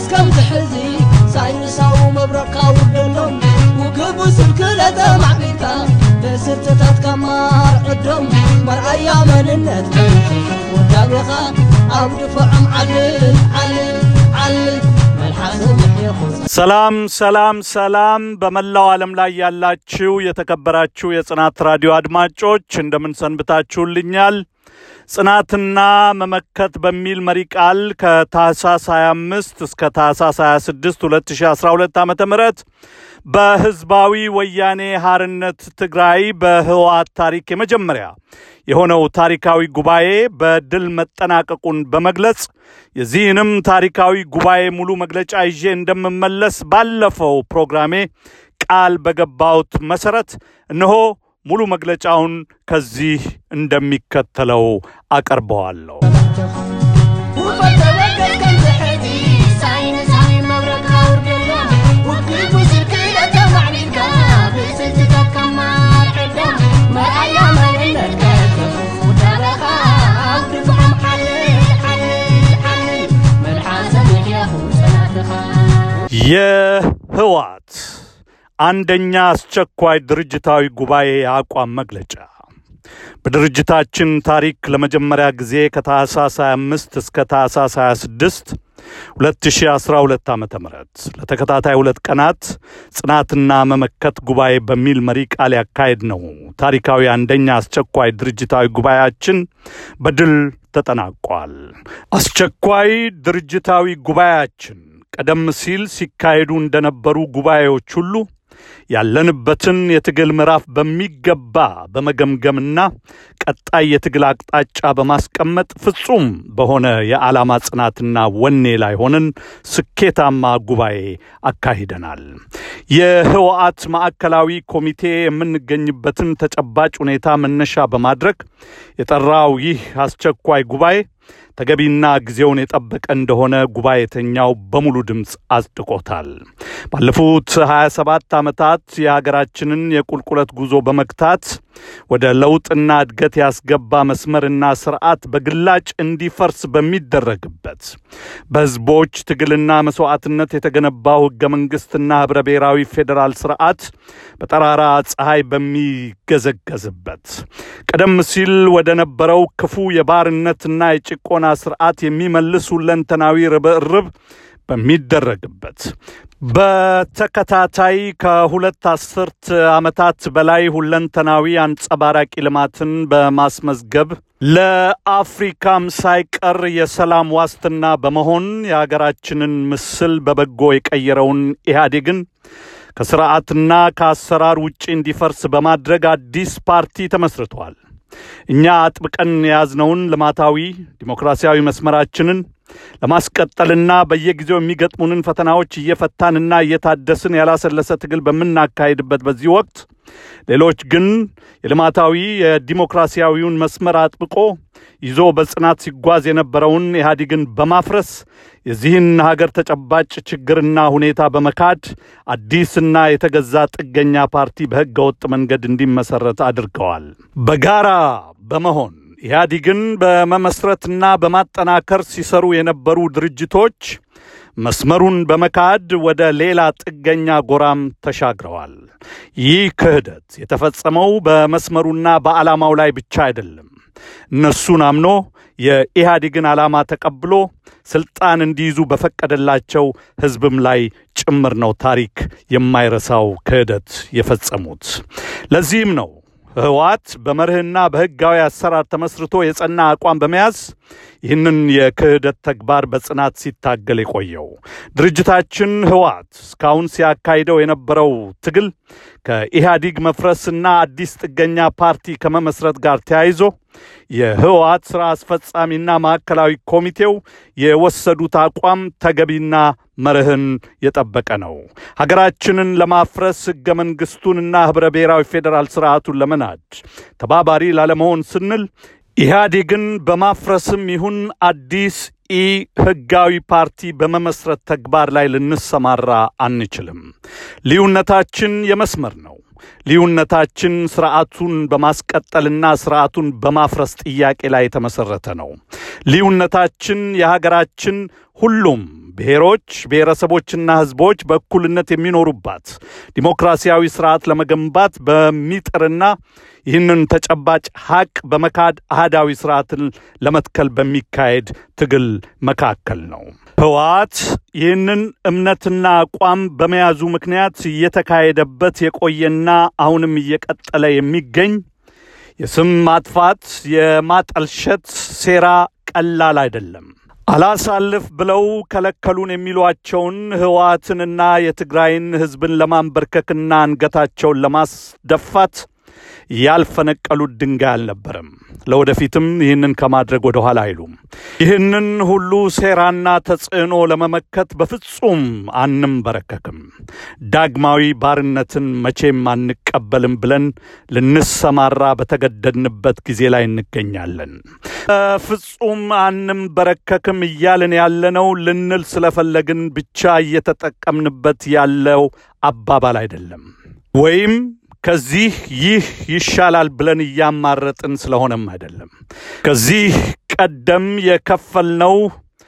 ከምዚ ሕዚ ሳይንሳዊ መብረቕካ ውርደሎም ውግቡ ስልክለተ ማዕቢልካ ብስርትታትካ ማርዕዶም መርኣያ መንነት ወዳቤኻ ኣብ ድፍዖም ዓልል ዓልል ዓልል መልሓሰ ምሕየኹ ሰላም ሰላም ሰላም በመላው ዓለም ላይ ያላችሁ የተከበራችሁ የጽናት ራዲዮ አድማጮች እንደምን ሰንብታችሁልኛል? ጽናትና መመከት በሚል መሪ ቃል ከታህሳስ 25 እስከ ታህሳስ 26 2012 ዓ ም በህዝባዊ ወያኔ ሐርነት ትግራይ በህወሓት ታሪክ የመጀመሪያ የሆነው ታሪካዊ ጉባኤ በድል መጠናቀቁን በመግለጽ የዚህንም ታሪካዊ ጉባኤ ሙሉ መግለጫ ይዤ እንደምመለስ ባለፈው ፕሮግራሜ ቃል በገባሁት መሰረት እነሆ ሙሉ መግለጫውን ከዚህ እንደሚከተለው አቀርበዋለሁ። የህወሓት አንደኛ አስቸኳይ ድርጅታዊ ጉባኤ የአቋም መግለጫ በድርጅታችን ታሪክ ለመጀመሪያ ጊዜ ከታህሳስ 25 እስከ ታህሳስ 26 2012 ዓ ም ለተከታታይ ሁለት ቀናት ጽናትና መመከት ጉባኤ በሚል መሪ ቃል ያካሄድ ነው ታሪካዊ አንደኛ አስቸኳይ ድርጅታዊ ጉባኤያችን በድል ተጠናቋል። አስቸኳይ ድርጅታዊ ጉባኤያችን ቀደም ሲል ሲካሄዱ እንደነበሩ ጉባኤዎች ሁሉ ያለንበትን የትግል ምዕራፍ በሚገባ በመገምገምና ቀጣይ የትግል አቅጣጫ በማስቀመጥ ፍጹም በሆነ የዓላማ ጽናትና ወኔ ላይ ሆነን ስኬታማ ጉባኤ አካሂደናል። የህወሓት ማዕከላዊ ኮሚቴ የምንገኝበትን ተጨባጭ ሁኔታ መነሻ በማድረግ የጠራው ይህ አስቸኳይ ጉባኤ ተገቢና ጊዜውን የጠበቀ እንደሆነ ጉባኤተኛው በሙሉ ድምፅ አጽድቆታል። ባለፉት 27 ዓመታት የሀገራችንን የቁልቁለት ጉዞ በመግታት ወደ ለውጥና እድገት ያስገባ መስመርና ስርዓት በግላጭ እንዲፈርስ በሚደረግበት በህዝቦች ትግልና መስዋዕትነት የተገነባው ህገ መንግስትና ህብረ ብሔራዊ ፌዴራል ስርዓት በጠራራ ፀሐይ በሚገዘገዝበት ቀደም ሲል ወደ ነበረው ክፉ የባርነትና የጭቆና ስርዓት የሚመልስ ሁለንተናዊ ርብርብ በሚደረግበት በተከታታይ ከሁለት አስርት ዓመታት በላይ ሁለንተናዊ አንጸባራቂ ልማትን በማስመዝገብ ለአፍሪካም ሳይቀር የሰላም ዋስትና በመሆን የሀገራችንን ምስል በበጎ የቀየረውን ኢህአዴግን ከስርዓትና ከአሰራር ውጭ እንዲፈርስ በማድረግ አዲስ ፓርቲ ተመስርቷል። እኛ አጥብቀን የያዝነውን ልማታዊ ዲሞክራሲያዊ መስመራችንን ለማስቀጠልና በየጊዜው የሚገጥሙንን ፈተናዎች እየፈታንና እየታደስን ያላሰለሰ ትግል በምናካሄድበት በዚህ ወቅት ሌሎች ግን የልማታዊ የዲሞክራሲያዊውን መስመር አጥብቆ ይዞ በጽናት ሲጓዝ የነበረውን ኢህአዴግን በማፍረስ የዚህን ሀገር ተጨባጭ ችግርና ሁኔታ በመካድ አዲስና የተገዛ ጥገኛ ፓርቲ በሕገ ወጥ መንገድ እንዲመሰረት አድርገዋል። በጋራ በመሆን ኢህአዲግን በመመስረትና በማጠናከር ሲሰሩ የነበሩ ድርጅቶች መስመሩን በመካድ ወደ ሌላ ጥገኛ ጎራም ተሻግረዋል። ይህ ክህደት የተፈጸመው በመስመሩና በዓላማው ላይ ብቻ አይደለም። እነሱን አምኖ የኢህአዴግን ዓላማ ተቀብሎ ስልጣን እንዲይዙ በፈቀደላቸው ህዝብም ላይ ጭምር ነው ታሪክ የማይረሳው ክህደት የፈጸሙት። ለዚህም ነው ህወሓት በመርህና በህጋዊ አሰራር ተመስርቶ የጸና አቋም በመያዝ ይህንን የክህደት ተግባር በጽናት ሲታገል የቆየው ድርጅታችን ህወሓት እስካሁን ሲያካሂደው የነበረው ትግል ከኢህአዲግ መፍረስና አዲስ ጥገኛ ፓርቲ ከመመስረት ጋር ተያይዞ የህወሓት ሥራ አስፈጻሚና ማዕከላዊ ኮሚቴው የወሰዱት አቋም ተገቢና መርህን የጠበቀ ነው። ሀገራችንን ለማፍረስ ህገ መንግስቱንና ህብረ ብሔራዊ ፌዴራል ስርዓቱን ለመናድ ተባባሪ ላለመሆን ስንል ኢህአዴግን በማፍረስም ይሁን አዲስ ኢ ህጋዊ ፓርቲ በመመስረት ተግባር ላይ ልንሰማራ አንችልም። ልዩነታችን የመስመር ነው። ልዩነታችን ስርዓቱን በማስቀጠልና ስርዓቱን በማፍረስ ጥያቄ ላይ የተመሰረተ ነው። ልዩነታችን የሀገራችን ሁሉም ብሔሮች፣ ብሔረሰቦችና ሕዝቦች በእኩልነት የሚኖሩባት ዲሞክራሲያዊ ስርዓት ለመገንባት በሚጥርና ይህንን ተጨባጭ ሀቅ በመካድ አህዳዊ ስርዓትን ለመትከል በሚካሄድ ትግል መካከል ነው። ህወሓት ይህንን እምነትና አቋም በመያዙ ምክንያት እየተካሄደበት የቆየና አሁንም እየቀጠለ የሚገኝ የስም ማጥፋት፣ የማጠልሸት ሴራ ቀላል አይደለም። አላሳልፍ ብለው ከለከሉን የሚሏቸውን ህወሓትንና የትግራይን ህዝብን ለማንበርከክና አንገታቸውን ለማስደፋት ያልፈነቀሉት ድንጋይ አልነበረም። ለወደፊትም ይህንን ከማድረግ ወደ ኋላ አይሉም። ይህንን ሁሉ ሴራና ተጽዕኖ ለመመከት በፍጹም አንንበረከክም። ዳግማዊ ባርነትን መቼም አንቀበልም ብለን ልንሰማራ በተገደድንበት ጊዜ ላይ እንገኛለን። በፍጹም አንንበረከክም እያልን ያለነው ልንል ስለፈለግን ብቻ እየተጠቀምንበት ያለው አባባል አይደለም ወይም ከዚህ ይህ ይሻላል ብለን እያማረጥን ስለሆነም አይደለም። ከዚህ ቀደም የከፈልነው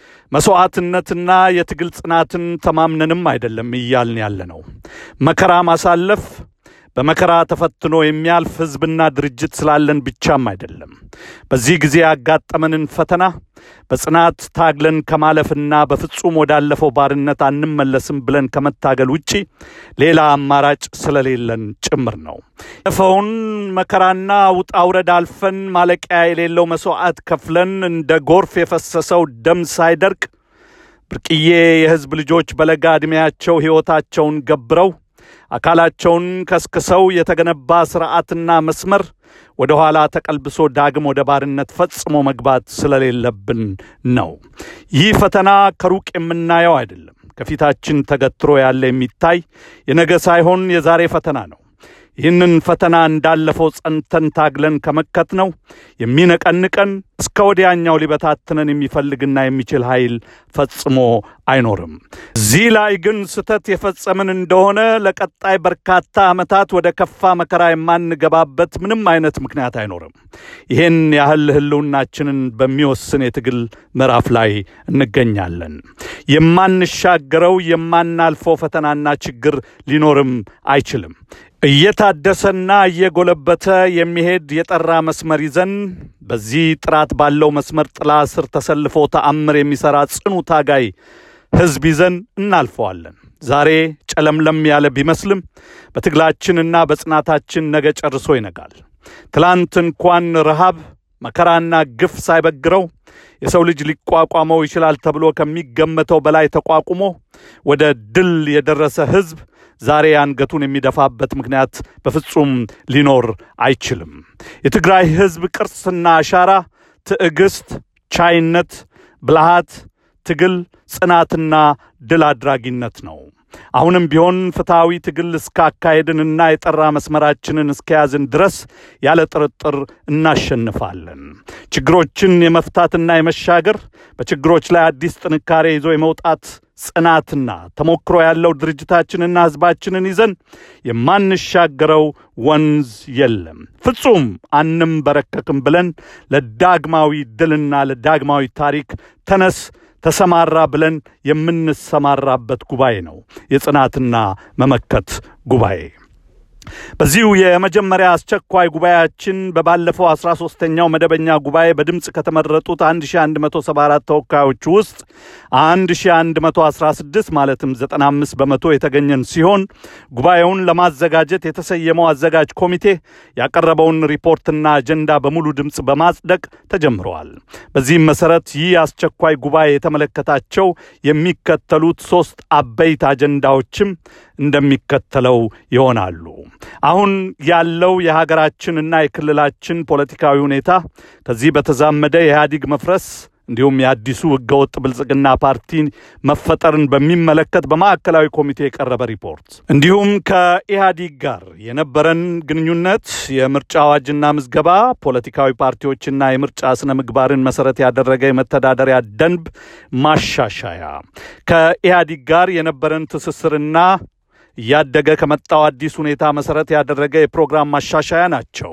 መስዋዕትነትና የትግል ጽናትን ተማምነንም አይደለም እያልን ያለ ነው። መከራ ማሳለፍ በመከራ ተፈትኖ የሚያልፍ ሕዝብና ድርጅት ስላለን ብቻም አይደለም። በዚህ ጊዜ ያጋጠመንን ፈተና በጽናት ታግለን ከማለፍና በፍጹም ወዳለፈው ባርነት አንመለስም ብለን ከመታገል ውጪ ሌላ አማራጭ ስለሌለን ጭምር ነው። ያለፈውን መከራና ውጣ ውረድ አልፈን ማለቂያ የሌለው መስዋዕት ከፍለን እንደ ጎርፍ የፈሰሰው ደም ሳይደርቅ ብርቅዬ የሕዝብ ልጆች በለጋ ዕድሜያቸው ሕይወታቸውን ገብረው አካላቸውን ከስክሰው የተገነባ ስርዓትና መስመር ወደ ኋላ ተቀልብሶ ዳግም ወደ ባርነት ፈጽሞ መግባት ስለሌለብን ነው። ይህ ፈተና ከሩቅ የምናየው አይደለም። ከፊታችን ተገትሮ ያለ የሚታይ የነገ ሳይሆን የዛሬ ፈተና ነው። ይህንን ፈተና እንዳለፈው ጸንተን ታግለን ከመከት ነው የሚነቀንቀን እስከ ወዲያኛው ሊበታትነን የሚፈልግና የሚችል ኃይል ፈጽሞ አይኖርም። እዚህ ላይ ግን ስህተት የፈጸምን እንደሆነ ለቀጣይ በርካታ ዓመታት ወደ ከፋ መከራ የማንገባበት ምንም አይነት ምክንያት አይኖርም። ይህን ያህል ህልውናችንን በሚወስን የትግል ምዕራፍ ላይ እንገኛለን። የማንሻገረው የማናልፈው ፈተናና ችግር ሊኖርም አይችልም። እየታደሰና እየጎለበተ የሚሄድ የጠራ መስመር ይዘን በዚህ ጥራት ባለው መስመር ጥላ ስር ተሰልፎ ተአምር የሚሠራ ጽኑ ታጋይ ሕዝብ ይዘን እናልፈዋለን። ዛሬ ጨለምለም ያለ ቢመስልም በትግላችንና በጽናታችን ነገ ጨርሶ ይነጋል። ትላንት እንኳን ረሃብ መከራና ግፍ ሳይበግረው የሰው ልጅ ሊቋቋመው ይችላል ተብሎ ከሚገመተው በላይ ተቋቁሞ ወደ ድል የደረሰ ሕዝብ ዛሬ አንገቱን የሚደፋበት ምክንያት በፍጹም ሊኖር አይችልም። የትግራይ ሕዝብ ቅርስና አሻራ ትዕግስት፣ ቻይነት፣ ብልሃት፣ ትግል፣ ጽናትና ድል አድራጊነት ነው። አሁንም ቢሆን ፍትሐዊ ትግል እስካካሄድንና የጠራ መስመራችንን እስከያዝን ድረስ ያለ ጥርጥር እናሸንፋለን። ችግሮችን የመፍታትና የመሻገር በችግሮች ላይ አዲስ ጥንካሬ ይዞ የመውጣት ጽናትና ተሞክሮ ያለው ድርጅታችንና ሕዝባችንን ይዘን የማንሻገረው ወንዝ የለም። ፍጹም አንንበረከክም ብለን ለዳግማዊ ድልና ለዳግማዊ ታሪክ ተነስ ተሰማራ ብለን የምንሰማራበት ጉባኤ ነው የጽናትና መመከት ጉባኤ። በዚሁ የመጀመሪያ አስቸኳይ ጉባኤያችን በባለፈው 13ኛው መደበኛ ጉባኤ በድምፅ ከተመረጡት 1174 ተወካዮች ውስጥ 1116 ማለትም 95 በመቶ የተገኘን ሲሆን ጉባኤውን ለማዘጋጀት የተሰየመው አዘጋጅ ኮሚቴ ያቀረበውን ሪፖርትና አጀንዳ በሙሉ ድምፅ በማጽደቅ ተጀምረዋል። በዚህም መሰረት ይህ አስቸኳይ ጉባኤ የተመለከታቸው የሚከተሉት ሶስት አበይት አጀንዳዎችም እንደሚከተለው ይሆናሉ። አሁን ያለው የሀገራችንና የክልላችን ፖለቲካዊ ሁኔታ ከዚህ በተዛመደ የኢህአዲግ መፍረስ እንዲሁም የአዲሱ ህገወጥ ብልጽግና ፓርቲ መፈጠርን በሚመለከት በማዕከላዊ ኮሚቴ የቀረበ ሪፖርት እንዲሁም ከኢህአዲግ ጋር የነበረን ግንኙነት፣ የምርጫ አዋጅና ምዝገባ፣ ፖለቲካዊ ፓርቲዎችና የምርጫ ስነ ምግባርን መሰረት ያደረገ የመተዳደሪያ ደንብ ማሻሻያ፣ ከኢህአዲግ ጋር የነበረን ትስስርና እያደገ ከመጣው አዲስ ሁኔታ መሰረት ያደረገ የፕሮግራም ማሻሻያ ናቸው።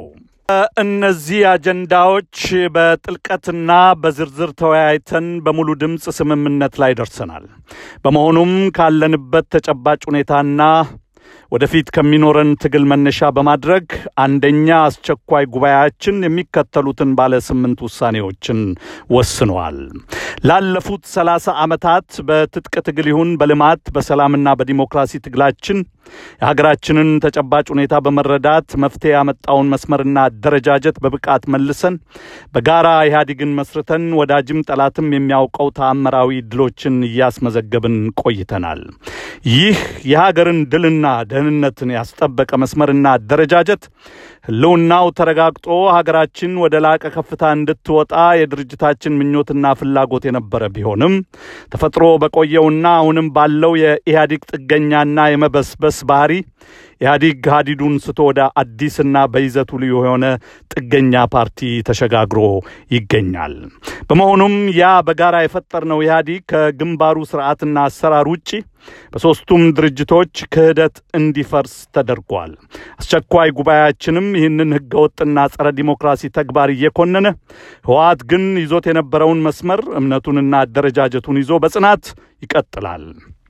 እነዚህ አጀንዳዎች በጥልቀትና በዝርዝር ተወያይተን በሙሉ ድምፅ ስምምነት ላይ ደርሰናል። በመሆኑም ካለንበት ተጨባጭ ሁኔታና ወደፊት ከሚኖረን ትግል መነሻ በማድረግ አንደኛ አስቸኳይ ጉባኤያችን የሚከተሉትን ባለ ስምንት ውሳኔዎችን ወስነዋል። ላለፉት ሰላሳ ዓመታት በትጥቅ ትግል ይሁን በልማት በሰላምና በዲሞክራሲ ትግላችን የሀገራችንን ተጨባጭ ሁኔታ በመረዳት መፍትሄ ያመጣውን መስመርና አደረጃጀት በብቃት መልሰን በጋራ ኢህአዴግን መስርተን ወዳጅም ጠላትም የሚያውቀው ተአምራዊ ድሎችን እያስመዘገብን ቆይተናል። ይህ የሀገርን ድልና ደህንነትን ያስጠበቀ መስመርና አደረጃጀት ህልውናው ተረጋግጦ ሀገራችን ወደ ላቀ ከፍታ እንድትወጣ የድርጅታችን ምኞትና ፍላጎት የነበረ ቢሆንም ተፈጥሮ በቆየውና አሁንም ባለው የኢህአዴግ ጥገኛና የመበስበስ ባህሪ ኢህአዲግ ሀዲዱን ስቶ ወደ አዲስና በይዘቱ ልዩ የሆነ ጥገኛ ፓርቲ ተሸጋግሮ ይገኛል። በመሆኑም ያ በጋራ የፈጠርነው ኢህአዲግ ከግንባሩ ስርዓትና አሰራር ውጪ በሦስቱም ድርጅቶች ክህደት እንዲፈርስ ተደርጓል። አስቸኳይ ጉባኤያችንም ይህንን ህገወጥና ጸረ ዲሞክራሲ ተግባር እየኮነነ ህወሓት ግን ይዞት የነበረውን መስመር እምነቱንና አደረጃጀቱን ይዞ በጽናት ይቀጥላል።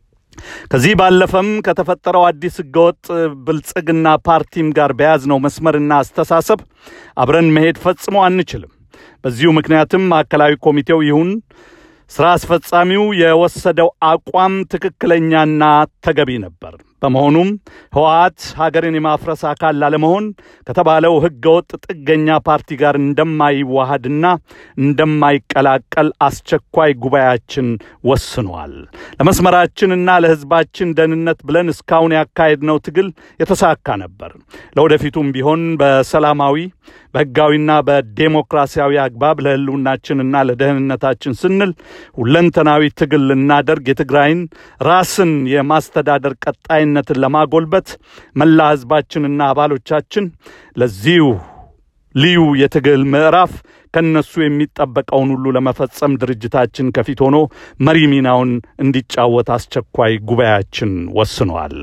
ከዚህ ባለፈም ከተፈጠረው አዲስ ህገወጥ ብልጽግና ፓርቲም ጋር በያዝነው መስመርና አስተሳሰብ አብረን መሄድ ፈጽሞ አንችልም። በዚሁ ምክንያትም ማዕከላዊ ኮሚቴው ይሁን ስራ አስፈጻሚው የወሰደው አቋም ትክክለኛና ተገቢ ነበር። በመሆኑም ህወሓት ሀገርን የማፍረስ አካል ላለመሆን ከተባለው ህገወጥ ጥገኛ ፓርቲ ጋር እንደማይዋሃድና እንደማይቀላቀል አስቸኳይ ጉባኤያችን ወስኗል። ለመስመራችንና ለህዝባችን ደህንነት ብለን እስካሁን ያካሄድነው ትግል የተሳካ ነበር። ለወደፊቱም ቢሆን በሰላማዊ በህጋዊና በዴሞክራሲያዊ አግባብ ለህልውናችንና ለደህንነታችን ስንል ሁለንተናዊ ትግል ልናደርግ የትግራይን ራስን የማስተዳደር ቀጣይነትን ለማጎልበት መላ ህዝባችንና አባሎቻችን ለዚሁ ልዩ የትግል ምዕራፍ ከነሱ የሚጠበቀውን ሁሉ ለመፈጸም ድርጅታችን ከፊት ሆኖ መሪ ሚናውን እንዲጫወት አስቸኳይ ጉባኤያችን ወስኗል።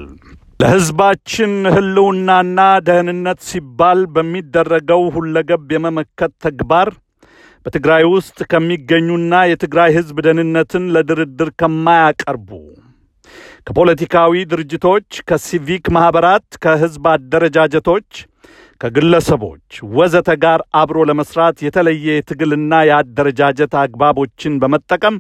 ለህዝባችን ህልውናና ደህንነት ሲባል በሚደረገው ሁለገብ የመመከት ተግባር በትግራይ ውስጥ ከሚገኙና የትግራይ ህዝብ ደህንነትን ለድርድር ከማያቀርቡ ከፖለቲካዊ ድርጅቶች፣ ከሲቪክ ማኅበራት፣ ከህዝብ አደረጃጀቶች፣ ከግለሰቦች ወዘተ ጋር አብሮ ለመስራት የተለየ የትግልና የአደረጃጀት አግባቦችን በመጠቀም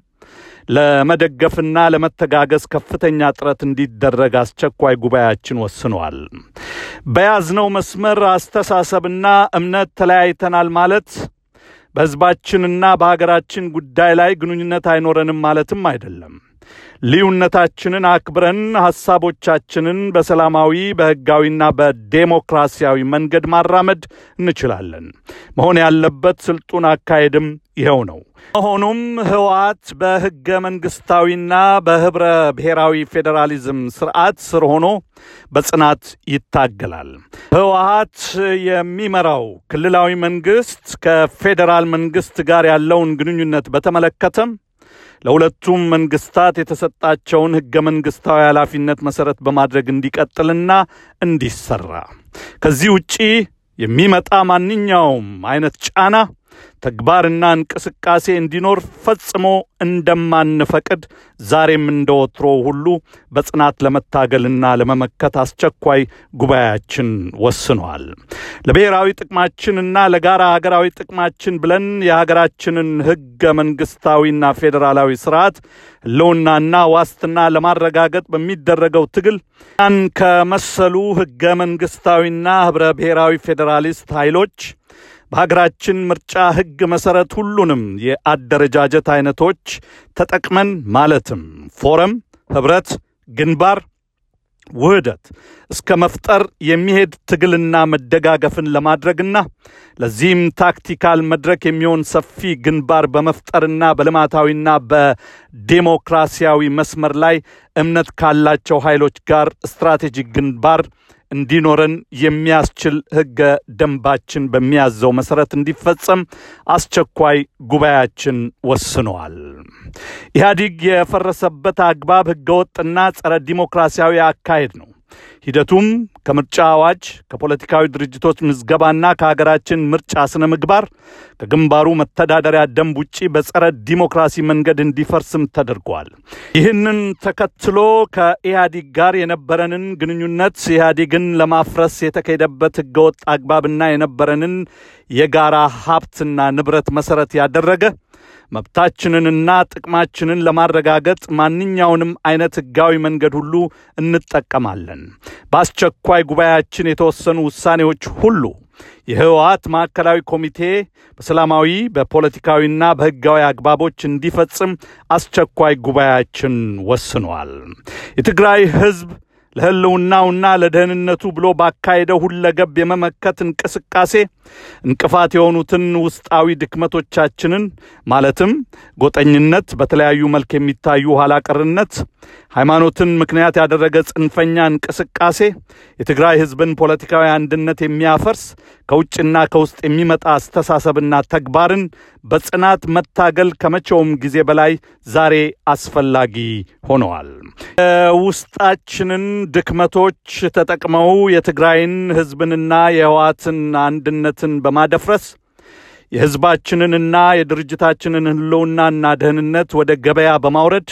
ለመደገፍና ለመተጋገዝ ከፍተኛ ጥረት እንዲደረግ አስቸኳይ ጉባኤያችን ወስኗል። በያዝነው መስመር አስተሳሰብና እምነት ተለያይተናል ማለት በህዝባችንና በሀገራችን ጉዳይ ላይ ግንኙነት አይኖረንም ማለትም አይደለም። ልዩነታችንን አክብረን ሐሳቦቻችንን በሰላማዊ በሕጋዊና በዴሞክራሲያዊ መንገድ ማራመድ እንችላለን። መሆን ያለበት ስልጡን አካሄድም ይኸው ነው። መሆኑም ህወሓት በሕገ መንግሥታዊና በኅብረ ብሔራዊ ፌዴራሊዝም ስርዓት ስር ሆኖ በጽናት ይታገላል። ህወሓት የሚመራው ክልላዊ መንግሥት ከፌዴራል መንግሥት ጋር ያለውን ግንኙነት በተመለከተም ለሁለቱም መንግስታት የተሰጣቸውን ህገ መንግስታዊ ኃላፊነት መሰረት በማድረግ እንዲቀጥልና እንዲሰራ ከዚህ ውጪ የሚመጣ ማንኛውም አይነት ጫና ተግባርና እንቅስቃሴ እንዲኖር ፈጽሞ እንደማንፈቅድ ዛሬም እንደወትሮ ሁሉ በጽናት ለመታገልና ለመመከት አስቸኳይ ጉባኤያችን ወስኗል። ለብሔራዊ ጥቅማችንና ለጋራ ሀገራዊ ጥቅማችን ብለን የሀገራችንን ህገ መንግስታዊና ፌዴራላዊ ስርዓት ህልውናና ዋስትና ለማረጋገጥ በሚደረገው ትግል ያን ከመሰሉ ህገ መንግስታዊና ህብረ ብሔራዊ ፌዴራሊስት ኃይሎች በሀገራችን ምርጫ ህግ መሰረት ሁሉንም የአደረጃጀት አይነቶች ተጠቅመን ማለትም ፎረም፣ ህብረት፣ ግንባር፣ ውህደት እስከ መፍጠር የሚሄድ ትግልና መደጋገፍን ለማድረግና ለዚህም ታክቲካል መድረክ የሚሆን ሰፊ ግንባር በመፍጠርና በልማታዊና በዴሞክራሲያዊ መስመር ላይ እምነት ካላቸው ኃይሎች ጋር ስትራቴጂክ ግንባር እንዲኖረን የሚያስችል ህገ ደንባችን በሚያዘው መሰረት እንዲፈጸም አስቸኳይ ጉባኤያችን ወስነዋል። ኢህአዲግ የፈረሰበት አግባብ ህገወጥና ጸረ ዲሞክራሲያዊ አካሄድ ነው። ሂደቱም ከምርጫ አዋጅ፣ ከፖለቲካዊ ድርጅቶች ምዝገባና ከሀገራችን ምርጫ ስነ ምግባር ከግንባሩ መተዳደሪያ ደንብ ውጪ በጸረ ዲሞክራሲ መንገድ እንዲፈርስም ተደርጓል። ይህንን ተከትሎ ከኢህአዲግ ጋር የነበረንን ግንኙነት ኢህአዲግን ለማፍረስ የተካሄደበት ህገወጥ አግባብና የነበረንን የጋራ ሀብትና ንብረት መሰረት ያደረገ መብታችንንና ጥቅማችንን ለማረጋገጥ ማንኛውንም አይነት ህጋዊ መንገድ ሁሉ እንጠቀማለን። በአስቸኳይ ጉባኤያችን የተወሰኑ ውሳኔዎች ሁሉ የህወሓት ማዕከላዊ ኮሚቴ በሰላማዊ በፖለቲካዊና በህጋዊ አግባቦች እንዲፈጽም አስቸኳይ ጉባኤያችን ወስኗል። የትግራይ ህዝብ ለህልውናውና ለደህንነቱ ብሎ ባካሄደው ሁለገብ የመመከት እንቅስቃሴ እንቅፋት የሆኑትን ውስጣዊ ድክመቶቻችንን ማለትም ጎጠኝነት፣ በተለያዩ መልክ የሚታዩ ኋላቀርነት፣ ሃይማኖትን ምክንያት ያደረገ ጽንፈኛ እንቅስቃሴ፣ የትግራይ ህዝብን ፖለቲካዊ አንድነት የሚያፈርስ ከውጭና ከውስጥ የሚመጣ አስተሳሰብና ተግባርን በጽናት መታገል ከመቼውም ጊዜ በላይ ዛሬ አስፈላጊ ሆነዋል። የውስጣችንን ድክመቶች ተጠቅመው የትግራይን ህዝብንና የህወሓትን አንድነትን በማደፍረስ የህዝባችንንና የድርጅታችንን ህልውናና ደህንነት ወደ ገበያ በማውረድ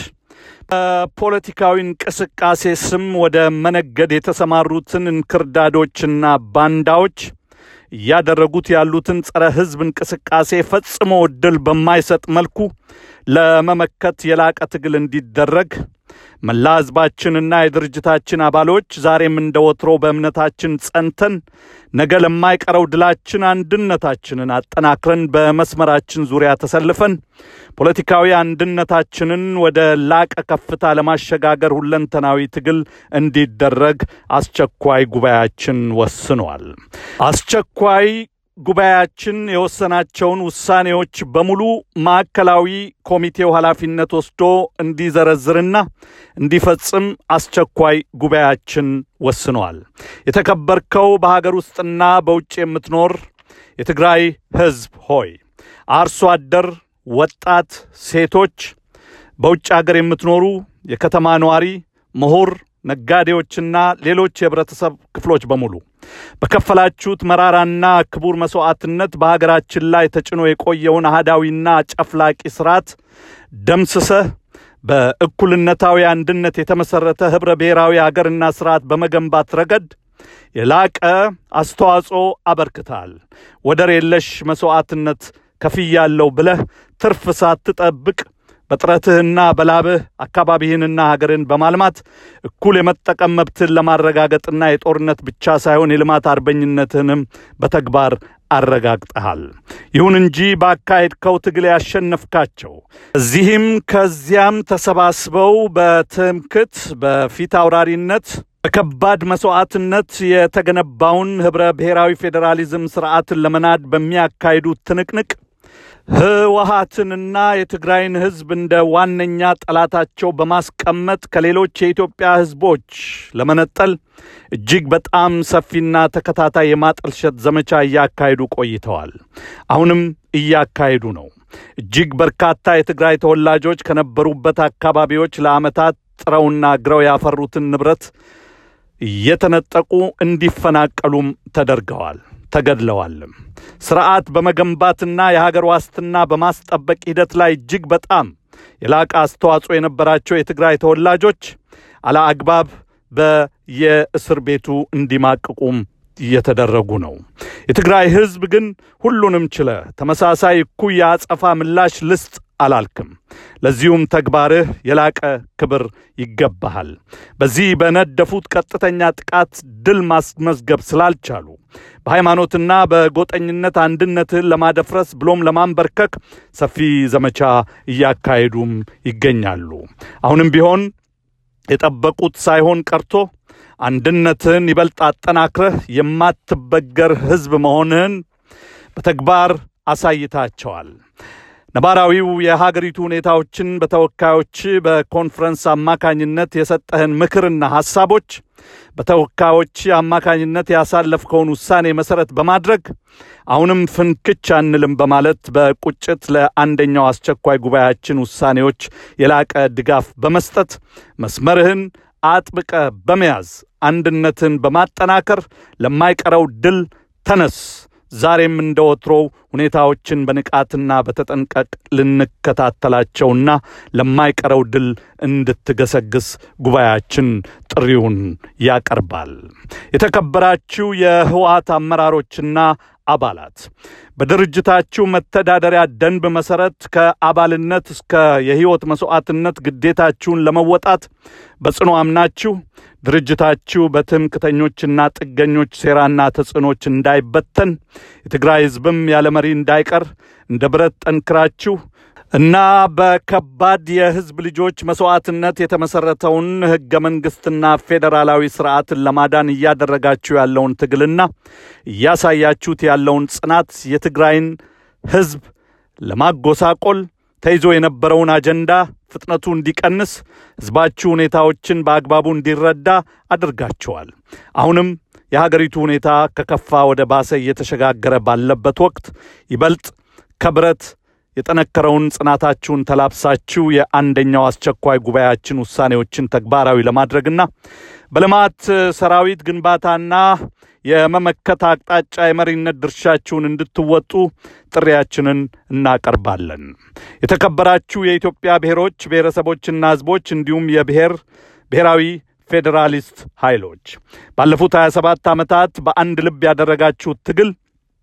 በፖለቲካዊ እንቅስቃሴ ስም ወደ መነገድ የተሰማሩትን እንክርዳዶችና ባንዳዎች እያደረጉት ያሉትን ጸረ ህዝብ እንቅስቃሴ ፈጽሞ እድል በማይሰጥ መልኩ ለመመከት የላቀ ትግል እንዲደረግ መላ ህዝባችንና የድርጅታችን አባሎች ዛሬም እንደ ወትሮ በእምነታችን ጸንተን ነገ ለማይቀረው ድላችን አንድነታችንን አጠናክረን በመስመራችን ዙሪያ ተሰልፈን ፖለቲካዊ አንድነታችንን ወደ ላቀ ከፍታ ለማሸጋገር ሁለንተናዊ ትግል እንዲደረግ አስቸኳይ ጉባኤያችን ወስኗል። አስቸኳይ ጉባኤያችን የወሰናቸውን ውሳኔዎች በሙሉ ማዕከላዊ ኮሚቴው ኃላፊነት ወስዶ እንዲዘረዝርና እንዲፈጽም አስቸኳይ ጉባኤያችን ወስኗል። የተከበርከው በሀገር ውስጥና በውጭ የምትኖር የትግራይ ህዝብ ሆይ አርሶ አደር፣ ወጣት፣ ሴቶች፣ በውጭ ሀገር የምትኖሩ የከተማ ነዋሪ፣ ምሁር፣ ነጋዴዎችና ሌሎች የህብረተሰብ ክፍሎች በሙሉ በከፈላችሁት መራራና ክቡር መስዋዕትነት በሀገራችን ላይ ተጭኖ የቆየውን አህዳዊና ጨፍላቂ ስርዓት ደምስሰህ በእኩልነታዊ አንድነት የተመሠረተ ኅብረ ብሔራዊ አገርና ስርዓት በመገንባት ረገድ የላቀ አስተዋጽኦ አበርክተሃል። ወደር የለሽ መስዋዕትነት ከፍያለሁ ብለህ ትርፍ ሳትጠብቅ በጥረትህና በላብህ አካባቢህንና ሀገርን በማልማት እኩል የመጠቀም መብትህን ለማረጋገጥና የጦርነት ብቻ ሳይሆን የልማት አርበኝነትህንም በተግባር አረጋግጠሃል። ይሁን እንጂ ባካሄድከው ትግል ያሸነፍካቸው እዚህም ከዚያም ተሰባስበው በትምክት በፊት አውራሪነት በከባድ መስዋዕትነት የተገነባውን ኅብረ ብሔራዊ ፌዴራሊዝም ስርዓትን ለመናድ በሚያካሂዱት ትንቅንቅ ህወሀትንና የትግራይን ህዝብ እንደ ዋነኛ ጠላታቸው በማስቀመጥ ከሌሎች የኢትዮጵያ ህዝቦች ለመነጠል እጅግ በጣም ሰፊና ተከታታይ የማጠልሸት ዘመቻ እያካሄዱ ቆይተዋል። አሁንም እያካሄዱ ነው። እጅግ በርካታ የትግራይ ተወላጆች ከነበሩበት አካባቢዎች ለዓመታት ጥረውና ግረው ያፈሩትን ንብረት እየተነጠቁ እንዲፈናቀሉም ተደርገዋል ተገድለዋልም። ስርዓት በመገንባትና የሀገር ዋስትና በማስጠበቅ ሂደት ላይ እጅግ በጣም የላቀ አስተዋጽኦ የነበራቸው የትግራይ ተወላጆች አለአግባብ በየእስር ቤቱ እንዲማቅቁም እየተደረጉ ነው። የትግራይ ህዝብ ግን ሁሉንም ችለ ተመሳሳይ እኩይ የአጸፋ ምላሽ ልስጥ አላልክም። ለዚሁም ተግባርህ የላቀ ክብር ይገባሃል። በዚህ በነደፉት ቀጥተኛ ጥቃት ድል ማስመዝገብ ስላልቻሉ በሃይማኖትና በጎጠኝነት አንድነትህን ለማደፍረስ ብሎም ለማንበርከክ ሰፊ ዘመቻ እያካሄዱም ይገኛሉ። አሁንም ቢሆን የጠበቁት ሳይሆን ቀርቶ አንድነትህን ይበልጥ አጠናክረህ የማትበገር ህዝብ መሆንህን በተግባር አሳይታቸዋል። ነባራዊው የሀገሪቱ ሁኔታዎችን በተወካዮች በኮንፈረንስ አማካኝነት የሰጠህን ምክርና ሐሳቦች በተወካዮች አማካኝነት ያሳለፍከውን ውሳኔ መሠረት በማድረግ አሁንም ፍንክች አንልም በማለት በቁጭት ለአንደኛው አስቸኳይ ጉባኤያችን ውሳኔዎች የላቀ ድጋፍ በመስጠት መስመርህን አጥብቀ በመያዝ አንድነትን በማጠናከር ለማይቀረው ድል ተነስ። ዛሬም እንደ ወትሮው ሁኔታዎችን በንቃትና በተጠንቀቅ ልንከታተላቸውና ለማይቀረው ድል እንድትገሰግስ ጉባኤያችን ጥሪውን ያቀርባል። የተከበራችሁ የህወሓት አመራሮችና አባላት በድርጅታችሁ መተዳደሪያ ደንብ መሠረት ከአባልነት እስከ የሕይወት መሥዋዕትነት ግዴታችሁን ለመወጣት በጽኑ አምናችሁ ድርጅታችሁ በትምክተኞችና ጥገኞች ሴራና ተጽዕኖች እንዳይበተን የትግራይ ሕዝብም ያለ መሪ እንዳይቀር እንደ ብረት ጠንክራችሁ እና በከባድ የሕዝብ ልጆች መሥዋዕትነት የተመሠረተውን ሕገ መንግሥትና ፌዴራላዊ ሥርዓትን ለማዳን እያደረጋችሁ ያለውን ትግልና እያሳያችሁት ያለውን ጽናት የትግራይን ሕዝብ ለማጎሳቆል ተይዞ የነበረውን አጀንዳ ፍጥነቱ እንዲቀንስ ሕዝባችሁ ሁኔታዎችን በአግባቡ እንዲረዳ አድርጋችኋል። አሁንም የሀገሪቱ ሁኔታ ከከፋ ወደ ባሰ እየተሸጋገረ ባለበት ወቅት ይበልጥ ከብረት የጠነከረውን ጽናታችሁን ተላብሳችሁ የአንደኛው አስቸኳይ ጉባኤያችን ውሳኔዎችን ተግባራዊ ለማድረግና በልማት ሰራዊት ግንባታና የመመከት አቅጣጫ የመሪነት ድርሻችሁን እንድትወጡ ጥሪያችንን እናቀርባለን። የተከበራችሁ የኢትዮጵያ ብሔሮች ብሔረሰቦችና ሕዝቦች እንዲሁም የብሔር ብሔራዊ ፌዴራሊስት ኃይሎች ባለፉት 27 ዓመታት በአንድ ልብ ያደረጋችሁት ትግል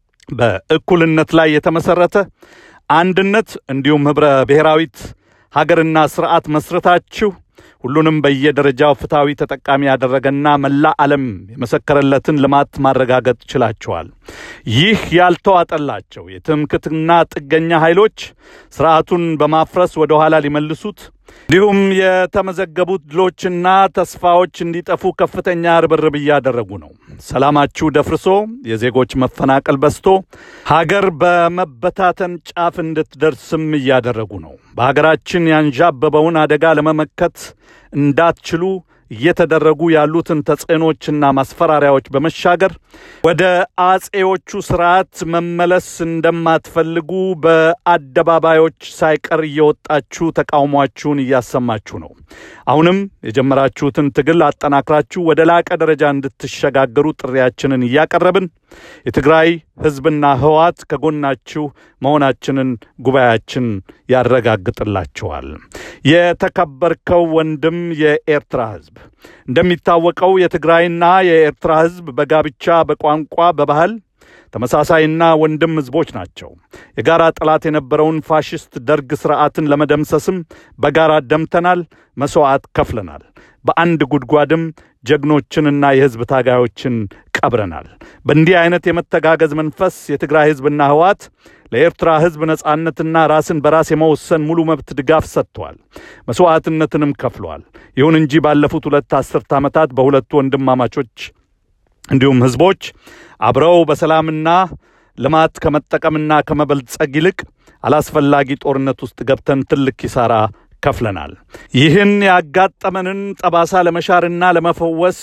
በእኩልነት ላይ የተመሠረተ አንድነት እንዲሁም ኅብረ ብሔራዊት ሀገርና ስርዓት መስረታችሁ ሁሉንም በየደረጃው ፍትሐዊ ተጠቃሚ ያደረገና መላ ዓለም የመሰከረለትን ልማት ማረጋገጥ ችላችኋል። ይህ ያልተዋጠላቸው የትምክትና ጥገኛ ኃይሎች ስርዓቱን በማፍረስ ወደ ኋላ ሊመልሱት እንዲሁም የተመዘገቡት ድሎችና ተስፋዎች እንዲጠፉ ከፍተኛ ርብርብ እያደረጉ ነው። ሰላማችሁ ደፍርሶ የዜጎች መፈናቀል በዝቶ ሀገር በመበታተን ጫፍ እንድትደርስም እያደረጉ ነው። በሀገራችን ያንዣበበውን አደጋ ለመመከት እንዳትችሉ እየተደረጉ ያሉትን ተጽዕኖችና ማስፈራሪያዎች በመሻገር ወደ አጼዎቹ ስርዓት መመለስ እንደማትፈልጉ በአደባባዮች ሳይቀር እየወጣችሁ ተቃውሟችሁን እያሰማችሁ ነው። አሁንም የጀመራችሁትን ትግል አጠናክራችሁ ወደ ላቀ ደረጃ እንድትሸጋገሩ ጥሪያችንን እያቀረብን የትግራይ ሕዝብና ህወሓት ከጎናችሁ መሆናችንን ጉባኤያችን ያረጋግጥላችኋል። የተከበርከው ወንድም የኤርትራ ሕዝብ እንደሚታወቀው የትግራይና የኤርትራ ሕዝብ በጋብቻ፣ በቋንቋ፣ በባህል ተመሳሳይና ወንድም ሕዝቦች ናቸው። የጋራ ጠላት የነበረውን ፋሽስት ደርግ ሥርዓትን ለመደምሰስም በጋራ ደምተናል፣ መሥዋዕት ከፍለናል። በአንድ ጉድጓድም ጀግኖችንና የሕዝብ ታጋዮችን ቀብረናል። በእንዲህ አይነት የመተጋገዝ መንፈስ የትግራይ ሕዝብና ህወሓት ለኤርትራ ሕዝብ ነጻነትና ራስን በራስ የመወሰን ሙሉ መብት ድጋፍ ሰጥተዋል፣ መሥዋዕትነትንም ከፍለዋል። ይሁን እንጂ ባለፉት ሁለት አስርት ዓመታት በሁለቱ ወንድማማቾች እንዲሁም ሕዝቦች አብረው በሰላምና ልማት ከመጠቀምና ከመበልጸግ ይልቅ አላስፈላጊ ጦርነት ውስጥ ገብተን ትልቅ ኪሳራ ከፍለናል። ይህን ያጋጠመንን ጠባሳ ለመሻርና ለመፈወስ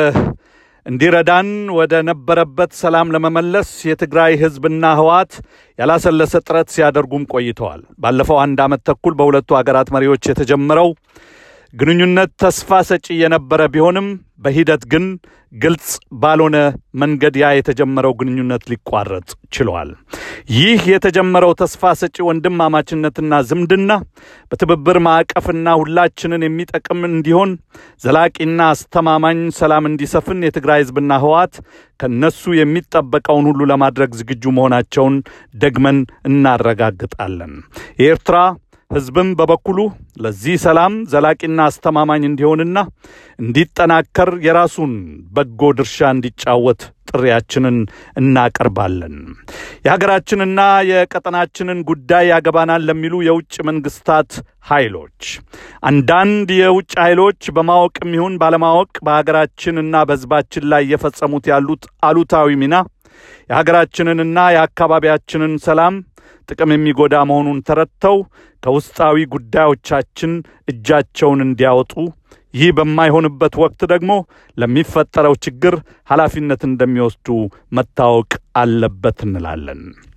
እንዲረዳን ወደ ነበረበት ሰላም ለመመለስ የትግራይ ሕዝብና ህወሓት ያላሰለሰ ጥረት ሲያደርጉም ቆይተዋል። ባለፈው አንድ ዓመት ተኩል በሁለቱ አገራት መሪዎች የተጀመረው ግንኙነት ተስፋ ሰጪ የነበረ ቢሆንም በሂደት ግን ግልጽ ባልሆነ መንገድ ያ የተጀመረው ግንኙነት ሊቋረጥ ችሏል። ይህ የተጀመረው ተስፋ ሰጪ ወንድማማችነትና ዝምድና በትብብር ማዕቀፍና ሁላችንን የሚጠቅም እንዲሆን ዘላቂና አስተማማኝ ሰላም እንዲሰፍን የትግራይ ሕዝብና ህወሓት ከነሱ የሚጠበቀውን ሁሉ ለማድረግ ዝግጁ መሆናቸውን ደግመን እናረጋግጣለን። የኤርትራ ሕዝብም በበኩሉ ለዚህ ሰላም ዘላቂና አስተማማኝ እንዲሆንና እንዲጠናከር የራሱን በጎ ድርሻ እንዲጫወት ጥሪያችንን እናቀርባለን። የሀገራችንና የቀጠናችንን ጉዳይ ያገባናል ለሚሉ የውጭ መንግስታት ኃይሎች አንዳንድ የውጭ ኃይሎች በማወቅም ይሁን ባለማወቅ በሀገራችንና በሕዝባችን ላይ እየፈጸሙት ያሉት አሉታዊ ሚና የሀገራችንንና የአካባቢያችንን ሰላም ጥቅም የሚጎዳ መሆኑን ተረድተው ከውስጣዊ ጉዳዮቻችን እጃቸውን እንዲያወጡ ይህ በማይሆንበት ወቅት ደግሞ ለሚፈጠረው ችግር ኃላፊነት እንደሚወስዱ መታወቅ አለበት እንላለን።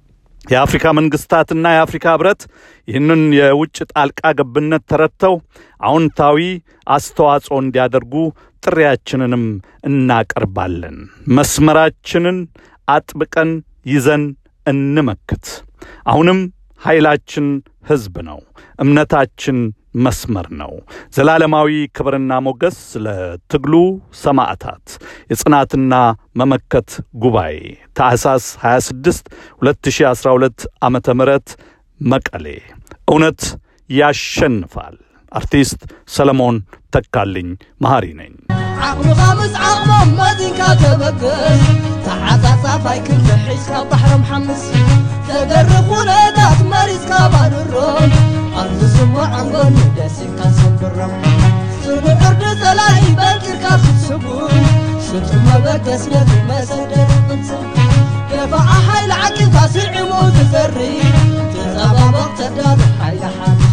የአፍሪካ መንግስታትና የአፍሪካ ህብረት ይህንን የውጭ ጣልቃ ገብነት ተረድተው አዎንታዊ አስተዋጽኦ እንዲያደርጉ ጥሪያችንንም እናቀርባለን። መስመራችንን አጥብቀን ይዘን እንመክት። አሁንም ኃይላችን ህዝብ ነው። እምነታችን መስመር ነው። ዘላለማዊ ክብርና ሞገስ ለትግሉ ሰማዕታት። የጽናትና መመከት ጉባኤ ታህሳስ 26 2012 ዓመተ ምህረት መቀሌ። እውነት ያሸንፋል። አርቲስት ሰለሞን ተካልኝ መሃሪ ነኝ። ዓቕምኻ ምስ ዓቕሞም መዚንካ ተበገስ ተዓፃፃፋይ ክንድሒዝካ ባሕሪ ምሓምስ ተገርፍ ኩነታት መሪፅካ ባድሮም ኣብ ዝስምዖም ጎኒ ደሲካ ሰንብሮም ስንዕርዲ ጸላኢ በንቂርካ ክትስጉም ሽጡ መበገስ ነቲ መሰደድ ቅንስም ደፋዓ ሓይሊ ዓቂብካ ስዒሙ ትዘሪ ትጸባበቕ ተዳሉ ሓይሊ ሓ